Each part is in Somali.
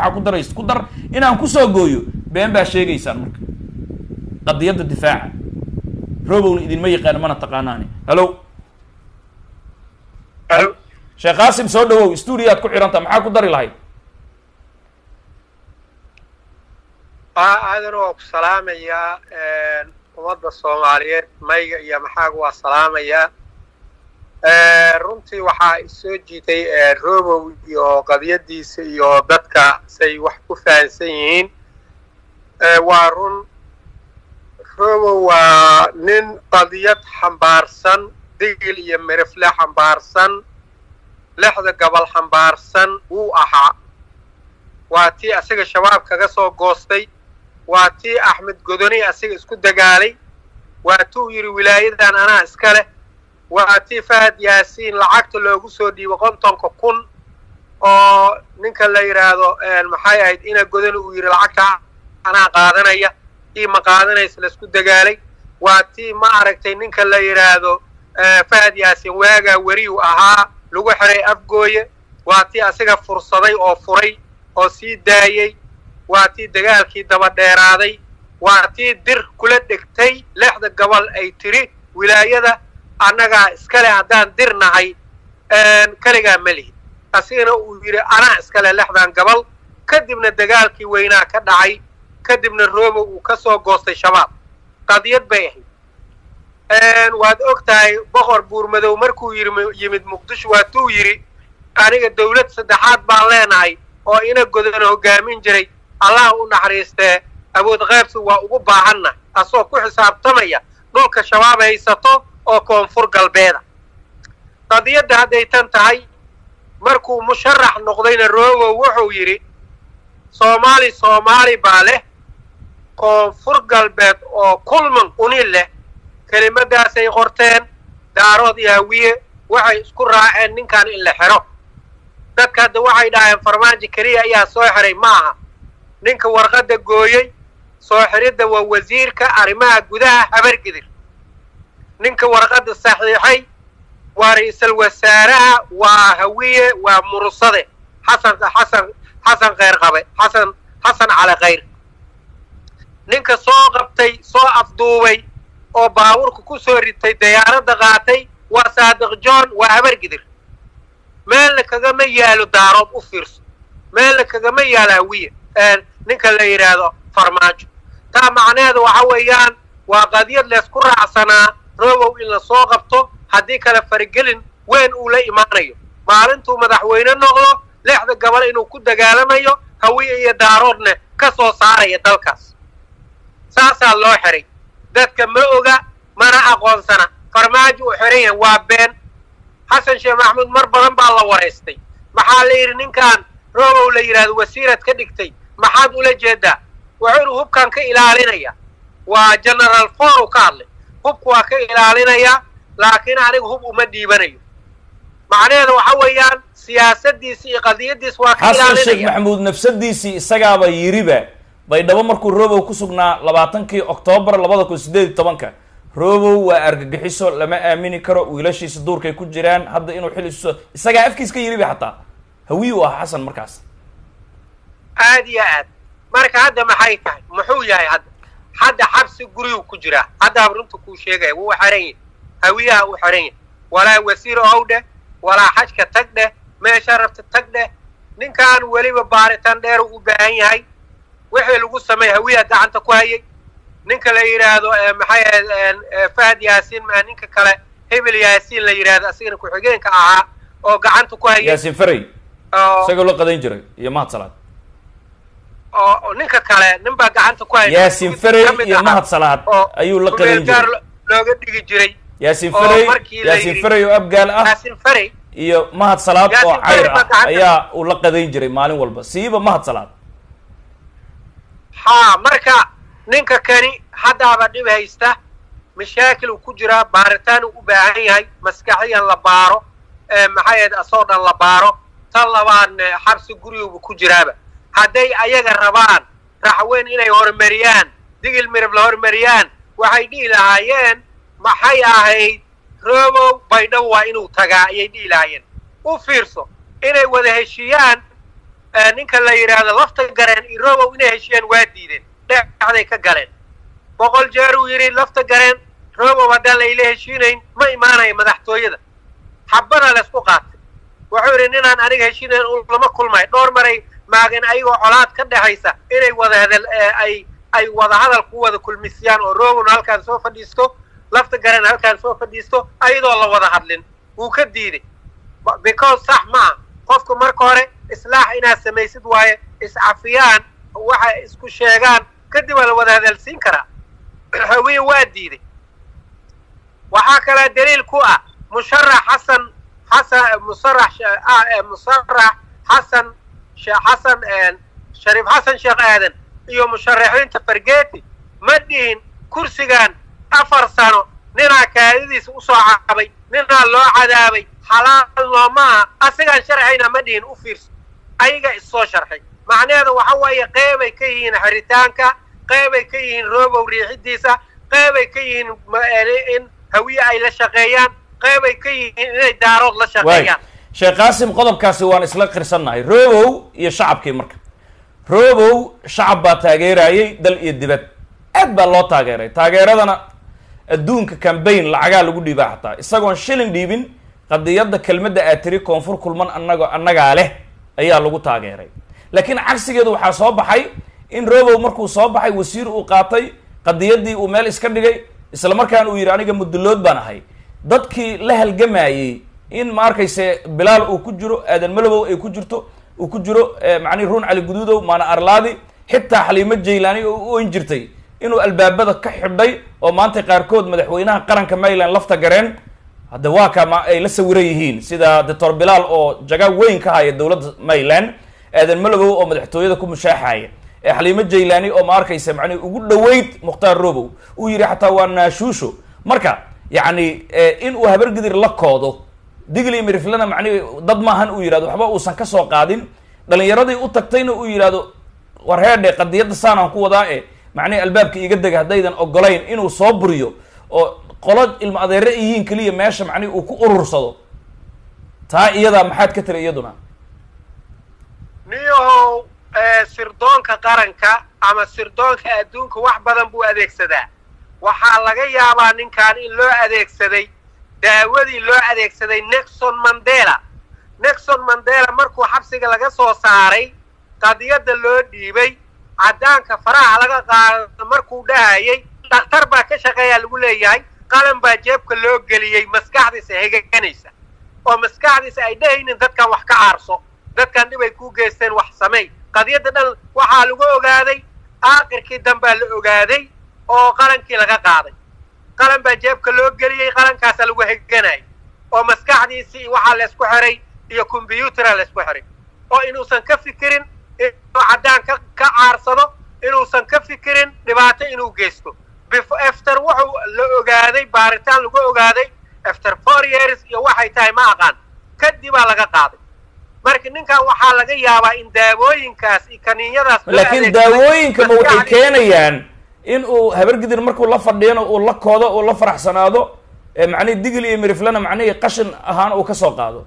maxaa ku daraysa ku dar inaan kusoo gooyo been baa sheegaysaan marka qadiyadda difaaca robowna idinma yaqaan mana taqaanaani hallo Halo. sheekh qaasim soo dhawow stuudiyaad ku xidhanta maxaa ku dari lahayd aa aadan waa ku salaamayaa ummadda soomaaliyeed mayga iyo maxaaga waa salaamayaa runtii waxaa isoo jiitay robow iyo qadiyadiisa iyo dadka say wax ku fahansan yihiin waa run robow waa nin qadiyad xambaarsan digil iyo merefle xambaarsan lexda gobol xambaarsan wuu ahaa waa tii asaga shabaab kaga soo goostay waa tii axmed godoni asiga isku dagaalay waa tuu yidhi wilaayadan anaa iska leh waa tii fahad yaasiin lacagta loogu soo dhiibo kontonka kun oo ninka la yidhaahdo maxay ahayd ina godoni uu yidhi lacagta anaa qaadanaya tii ma qaadanaysa laisku dagaalay waa tii ma aragtay ninka la yidhaahdo fahad yaasiin waagaa weriyu ahaa lagu xiray afgooye waa tii asiga fursaday oo furay oo sii daayey waa tii dagaalkii daba dheeraaday waa tii dir kula dhegtay lexda gobol ay tiri wilaayada annagaa iskale haddaan dir nahay kaligaa ma lihin asigana uu yidhi anaa iskale lexdan gobol kadibna dagaalkii weynaa ka dhacay kadibna roobo uu ka soo goostay shabaab qadiyad bay ahayd waad og tahay boqor buurmadow markuu yimid muqdisho waa tuu yidhi aniga dawlad saddexaad baan leenahay oo ina godona hoggaamin jiray allah u naxariistee awood qaybsi waa ugu baahanna asoo ku xisaabtamaya dhulka shabaab haysato oo koonfur galbeeda qadiyadda hadday tan tahay markuu musharax noqdayna robow wuxuu yidhi soomaali soomaali baa leh koonfur galbeed oo kulman uni leh kelimadaasay qorteen daarood iyo hawiye waxay isku raaceen ninkan in la xero dadka hadda waxay dhaheen farmaajo keliya ayaa soo xiray ma aha ninka warqadda gooyey soo xiridda waa wasiirka arrimaha gudaha habargidir ninka warqadda saxiixay waa ra-iisul wasaaraha waa hawiye waa mursade xasan xasan xasan kheyr qabe xasan xasan cali khayr ninka soo qabtay soo afduubay oo baabuurka ku soo ritay dayaaradda qaatay waa saadiq john waa habargidir meelna kagama yaalo daarood u fiirso meelna kagama yaalo hawiye ninka la yidhaahdo farmaajo taa macnaheedu waxa weeyaan waa qadiyad leysku raacsanaa robow in la soo qabto haddii kale faragelin weyn uu la imaanayo maalintuu madaxweyne noqdo lexda gobol inuu ku dagaalamayo hawiye iyo daaroodna ka soo saaraya dalkaas saasaa loo xiray dadka ma oga mana aqoonsana farmaajo uu xiran yahay waa been xasan sheekh maxamuud mar badan baa la waraystay maxaa la yidhi ninkan robow la yidhahdo wasiirad ka dhigtay maxaad ula jeedaa wuxuu inu hubkan ka ilaalinaya waa generaal for u ka hadlay hubku waa ka ilaalinaya laakiin aniga hub uma dhiibanayo macnaheedu waxa weeyaan siyaasadiisi iyo qadiyadiis waa ka xasan sheekh ilaalinaya maxamuud nafsadiisii isagaaba yiriba baydhabo markuu robow ku sugnaa labaatankii oktoobar labada kun sideed iyo tobanka robow waa argagixiso lama aamini karo wiilashiisa duurkay ku jiraan hadda inuu xil isu isagaa afkiis ka yiriba xataa hawiy u ah xasan markaas aad iyo aad marka hadda maxay tahay muxuu yahay hadda hadda xabsi guriyuu ku jiraa haddaaba runta kuu sheegaya wuu xiran yahay hawiyaha u xiran yahay walaa wasiir ow dheh walaa xajka tag dheh meesha rabta tag dheh ninkan weliba baaritaan dheer u baahan yahay wixii lagu sameey hawiyaha gacanta ku hayay ninka la yidhaahdo maxay ahayd fahad yaasiin maa ninka kale hebel yaasiin la yidhaahdo asigana ku-xigeenka ahaa oo gacanta ku hayay yaasin faray oo isagoo la qadayn jiray iyo mahad salaad oo oo ninka kale nin baa gacanta ku hayay yaasin faray ka mid iyo ahaa mahad salaad oo ayuu la qadayn kumeelgaar jiray lo- looga dhigi jiray yaasin oo faray markii la yaasin yidhi- faray oo abgaal ah yaasin faray iyo mahad salaad oo Yaasin cayr Faray baa ah gacanta- ayaa uu la qadayn jiray maalin walba siiba mahad salaad haa marka ninka kani haddaaba dhib haysta mashaakil uu ku jiraa baaritaan uu u baahan yahay maskaxiyan la baaro ee maxay ahayd asoo dhan la baaro tan labaadna xabsi guriguba ku jiraaba hadday ayaga rabaan raxweyn inay horumariyaan digil mirib la horumariyaan waxay dhihi lahaayeen maxay ahayd robow baydhabo waa inuu tagaa ayay dhihi lahaayeen u fiirso inay wada heshiiyaan ninka la yidhaahdo lafta gareen iyo robow inay heshiyeen waa diideen dhexday ka galeen boqol jeer uu yidhi lafta gareen robow haddaan layla heshiinayn ma imaanayo madaxtooyada xabana laysku qaatay wuxuu yidhi ninaan aniga heshiinayn lama kulmayo dhowr maray maagan ayagoo colaad ka dhexaysa inay wada hadal ay ay wada hadal ku wada kulmisiyaan oo robowna halkaan soo fadhiisto lafta gareen halkaan soo fadhiisto ayadoo la wada hadlin wuu ka diiday because sax maaha qofku marka hore islaax inaad samaysid waaye iscafiyaan waxay isku sheegaan kadib waa la wada hadalsiin karaa hawiye waa diiday waxaa kalaa daliil ku ah musharax xasan xasan musarax musarax xasan xasan shariif xasan sheekh aadan iyo musharaxiinta fargeti ma dhihin kursigan afar sano ninaa kaadadiisa usoo cabay ninaa loo cadaabay xalaal noomaha asigaan sharxayna ma dhihin u fiirso ayaga issoo sharxay macnaheedu waxa weeye qeybay ka yihiin xiritaanka qeybay ka yihiin robow riixidiisa qeybay ka yihiin in hawiye ay la shaqeeyaan qeybay ka yihiin inay daarood la shaqeeyaan sheekh qaasim qodobkaasi waan isla qirsannahay robow iyo shacabkii marka robow shacab baa taageerayay dal iyo dibad aad baa loo taageeray taageeradana adduunka cambaign lacagaa lagu dhiibaa xataa isagoon shilin dhiibin qadiyadda kelmadda aad tiri koonfur kulman annago annagaa leh ayaa lagu taageeray laakiin cagsigeedu waxaa soo baxay in robow markuu soo baxay wasiir uu qaatay qadiyaddii uu meel iska dhigay isla markaana uu yidhi aniga mudullood baan ahay dadkii la halgamayey in ma arkayse bilaal uu ku jiro aadan malobow ay ku jirto uu ku jiro macnihi ruun cali guduudow maana arlaadi xitaa xaliimo jaylaani oo u oyn jirtay inuu albaabada ka xidhay oo maanta qaarkood madaxweynaha qaranka maryland lafta gareen hadda waa ka ma ay la sawiran yihiin sida doctor bilaal oo jaga weyn ka haya dowladda maryland aadan malobow oo madaxtooyada ku mushaaxaya ee xaliimo jaylaani oo ma arkaysa macnihi ugu dhaweyd mukhtaar robow uu yidhi xataa waa naashuusho marka yacni in uu habargidir la koodo digli miriflana macnihi dad maahan uu yidhahdo waxba uusan ka soo qaadin dhalinyaradii u tagtayna uu yidhahdo war heedhe qadiyadda saanaan ku wadaa e macnihi albaabka iga dega haddaydan ogolayn inuu soo buriyo oo qolo ilmo adeere yihiin keliya meesha macnihi uu ku urursado taa iyadaa maxaad ka tiri iyaduna niyahow sirdoonka qaranka ama sirdoonka adduunka wax badan buu adeegsadaa waxaa laga yaabaa ninkan in loo adeegsaday daawadii loo adeegsaday nexon mandela nexon mandela markuu xabsiga laga soo saaray qadiyadda loo dhiibay caddaanka faraha laga qaado markuu dhahayay dhakhtar baa ka shaqeeyaa lagu leeyahay qalan baa jeebka loo geliyey maskaxdiisa hegaganaysa oo maskaxdiisa ay dhahaynin dadkan wax ka caarso dadkan dhib ay ku geysteen wax samey qadiyadda dhan waxaa lagu ogaaday aakhirkii dambaa la ogaaday oo qalankii laga qaaday qalan baa jeebka loo geliyey qalankaasaa lagu heganayay oo maskaxdiisii waxaa laysku xiray iyo combyutera laysku xiray oo inuusan ka fikirin inuu caddaan ka ka caarsado inuusan ka fikirin dhibaato inuu geysto efter wuxuu la ogaaday baaritaan lagu ogaaday efter four years iyo waxay tahay ma aqaan kadibaa laga qaaday marka ninkan waxaa laga yaabaa in daawooyinkaas iyo kaniinyadaas laakiin daawooyinka ma waxay keenayaan in uu habargidir markuu la fadhiyana uu la koodo uu la faraxsanaado macnihi digil iyo miriflana macnihii qashin ahaan uu ka soo qaado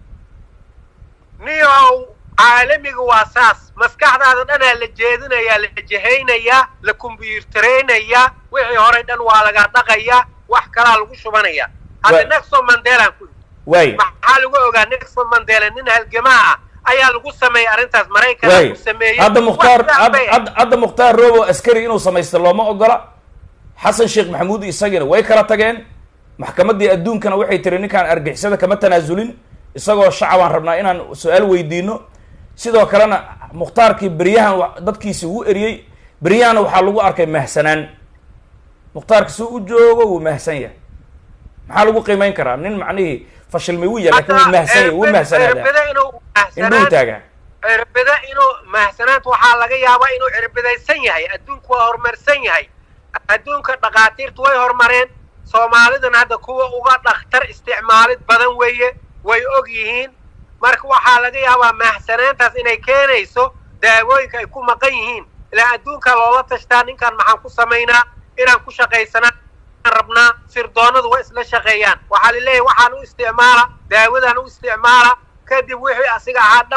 niyow caalamiga waa saas maskaxdaada dhanaa la jeedinayaa la jehaynayaa la kombyuutaraynayaa wixii horay dhan waa laga dhaqayaa wax kalaa lagu shubanayaa hadda nexon mandelaan ku waay maxaa lagu ogaa nexon mandela nin halgamaa ah ayaa lagu sameeyey arrintaas maraykan waay lagu sameeyey hadda mukhtaar Wax fiican bay hadda hadda mukhtaar robo askari inuu samaysto looma ogola xasan sheekh maxamuud isagiina way kala tageen maxkamaddii adduunkana waxay tiri ninkaan argixisada kama tanaasulin isagoo shacabaan rabnaa inaan su-aal weydiino sidoo kalena mukhtaarkii beryahan wa- dadkiisi wuu eriyey beryahana waxaa lagu arkay mahsanaan mukhtaarka si u joogo wuu mahsan yahay maxaa lagu qiimeyn karaa nin macnihii fashilmay wuu yahay lakin wuu mahsan yahay wuu mahsanaadaa cirbida inuu indhuhu mahsanaan taagaa cirbida inuu mahsanaanta waxaa laga yaabaa inuu cirbidaysan yahay adduunku waa horumarsan yahay adduunka dhakhaatiirtu way horumareen soomaalidana hadda kuwa uga dhakhtar isticmaalid badan weeye way og yihiin marka waxaa laga yaabaa mahsanaantaas inay keenayso daawooyinka ay ku maqan yihiin ilaa adduunka loola tashtaa ninkan maxaan ku samaynaa inaan ku shaqaysanaa rabnaa sirdoonadu waa isla shaqeeyaan waxaa laleeyahay waxaan u isticmaala daawadaan u isticmaala kadib wixii asiga ahaa dhanba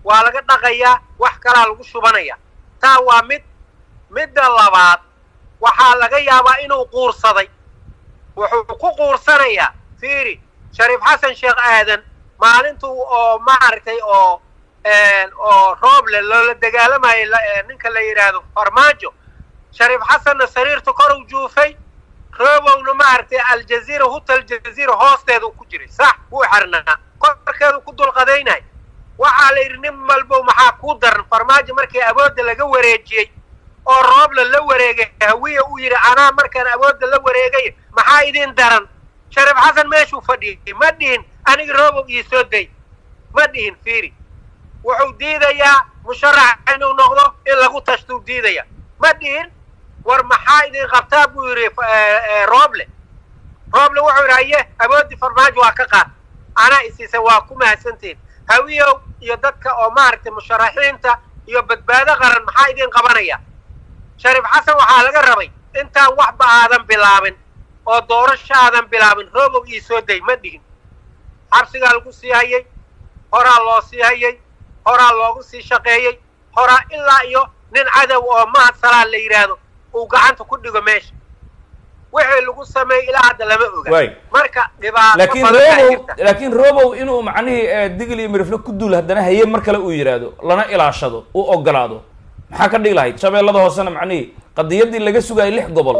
waa laga dhaqayaa wax kalaa lagu shubanaya taa waa mid midda labaad waxaa laga yaabaa inuu quursaday wuxuu ku quursanayaa fiiri shariif xasan sheekh aadan maalintuu oo maaragtay oo oo rooble loola dagaalamayay ninka la yidhaahdo farmaajo shariif xasanna sariirta kor u juufay roobowna maaragtay aljaziira huta aljaziira hoosteedu ku jiray sax wuu xirnaa korkeedu ku dulqadaynay waxaa la yidhi nin walbow maxaa kuu daran farmaajo markii awoodda laga wareejiyey oo rooble la wareegay hawiya uu yidhi anaa markaan awoodda la wareegay maxaa idin daran shariif xasan meeshuu fadhiyay ma dhihin aniga roobow ii soo day ma dhihin fiiri wuxuu diidayaa musharax inuu noqdo in lagu tashtuu diidaya ma dhihin war maxaa idin qabtaa buu yidhi rooble rooble wuxuu yidhi haye awooddii farmaajo waa ka qaad anaa isiisa waa ku mahadsantihin hawiyow iyo dadka oo maaragtay musharaxiinta iyo badbaado qaran maxaa idin qabanaya shariif xasan waxaa laga rabay intaan waxba aadan bilaabin oo doorasho aadan bilaabin roobow ii soo day ma dhigin xabsigaa lagu sii hayay horaa loo sii hayay horaa loogu sii shaqeeyey horaa ilaa iyo nin cadow oo mahad salaan la yidhaahdo uu gacanta ku dhigo meesha wixii lagu sameeyey ilaa hadda lama oga marka dhibaato laakiin robow laakiin robow inuu macnihii digl iyo mirifle ku duul haddana haye mar kale uu yidhaahdo lana ilaashado uu ogolaado maxaa ka dhigi lahayd shabeellada hoosena macnihii qadiyaddii laga sugayay lix gobol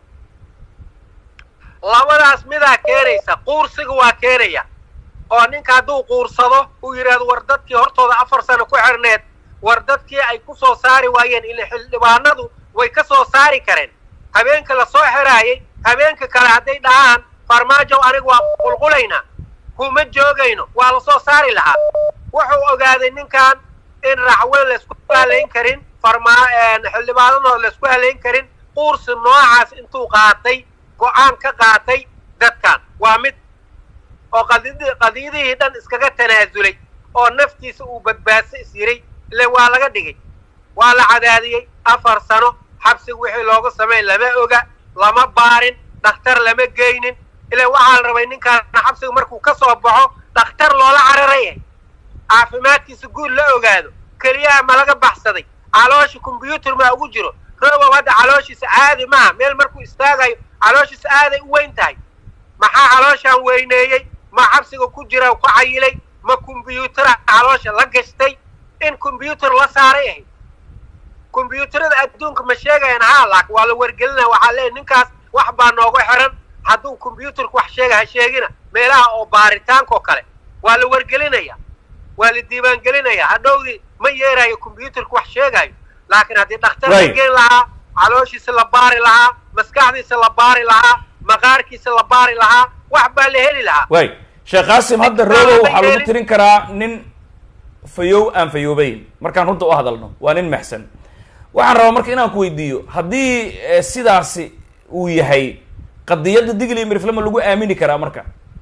labadaas midaa keenaysa quursiga waa keenaya oo ninka hadduu quursado uu yidhaahdo war dadkii hortooda afar sano ku xirneed war dadkii ay ku soo saari waayeen ila xildhibaanadu way ka soo saari kareen habeenka la soo xiraayay habeenka kale hadday dhahaan farmaajow aniga waa qulqulaynaa kuma joogayno waa la soo saari lahaa wuxuu ogaaday ninkan in raxweyn laysku halayn karin farmaa xildhibaanadooda laysku halayn karin quursi noocaas intuu qaatay go-aan ka qaatay dadkan waa mid oo qadid qadiyadihii dhan iskaga tanaasulay oo naftiisa uu badbaadso is yiray ile waa laga dhigay waa la cadaadiyey afar sano xabsiga wixii looga sameyn lama oga lama baarin dhakhtar lama geynin ile waxaa la rabay ninkaana xabsiga markuu ka soo baxo dhakhtar loola cararaya caafimaadkiisa guud la ogaado keliyaha ma laga baxsaday caloosha kombyuutar maa ugu jiro robow hadda calooshiisa caadi maaha meel markuu istaagayo calooshiisa aaday u weyn tahay maxaa calooshaan weyneeyey ma xabsiga ku jira ku cayilay ma kombyuutara caloosha la gashtay in kombyuutar la saaray ahayd kombyuutarada adduunka ma sheegayaan haa laakin waa la wargelinaya waxaa leeyahy ninkaas wax baa nooga xiran hadduu kombyuutarku wax sheega ha sheegina meelaha oo baaritaanka oo kale waa la wargelinaya waa la diiwaangelinaya hadhowdii ma yeerayo kombyuutarku wax sheegayo laakiin haddii dhakhtar la geen lahaa calooshiisa la baari lahaa maskaxdiisa la baari lahaa maqaarkiisa la baari lahaa wax baa la heli lahaa way sheekh qaasim hadda robow waxaa lagu tirin karaa nin fayow aan fayoobayn markaan runta u hadalno waa nin maxsan waxaan rabaa marka inaan ku weydiiyo haddii sidaasi uu yahay qadiyadda digli miriflama lagu aamini karaa marka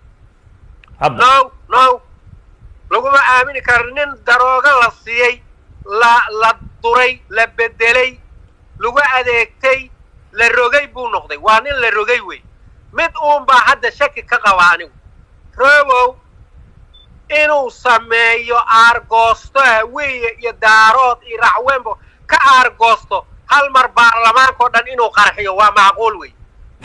hadda no no laguma aamini karo nin darooga la siiyey la la duray la bedelay lagu adeegtay la rogay buu noqday waa nin la rogay wey mid uun baa hadda shaki ka qaba anigu robow inuu sameeyo aargoosto hawiye iyo daarood iyo raxweenbo ka aargoosto hal mar baarlamaanka o dhan inuu qarxiyo waa macquul wey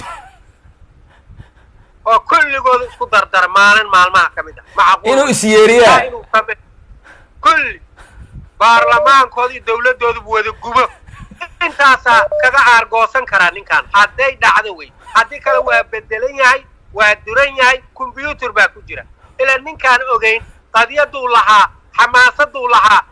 oo kulligooda isku dardara maalin maalmaha ka mid ah macquul inuu isyeeriyaa inuu same kulli baarlamaankooda iyo dawladdoodubu wada gubo intaasaa kaga aargoosan karaa ninkan hadday dhacdo wey haddii kale waa bedelan yahay waa duran yahay kombyuutar baa ku jira ilaa ninkaan ogayn qadiyaduu lahaa xamaasaduu lahaa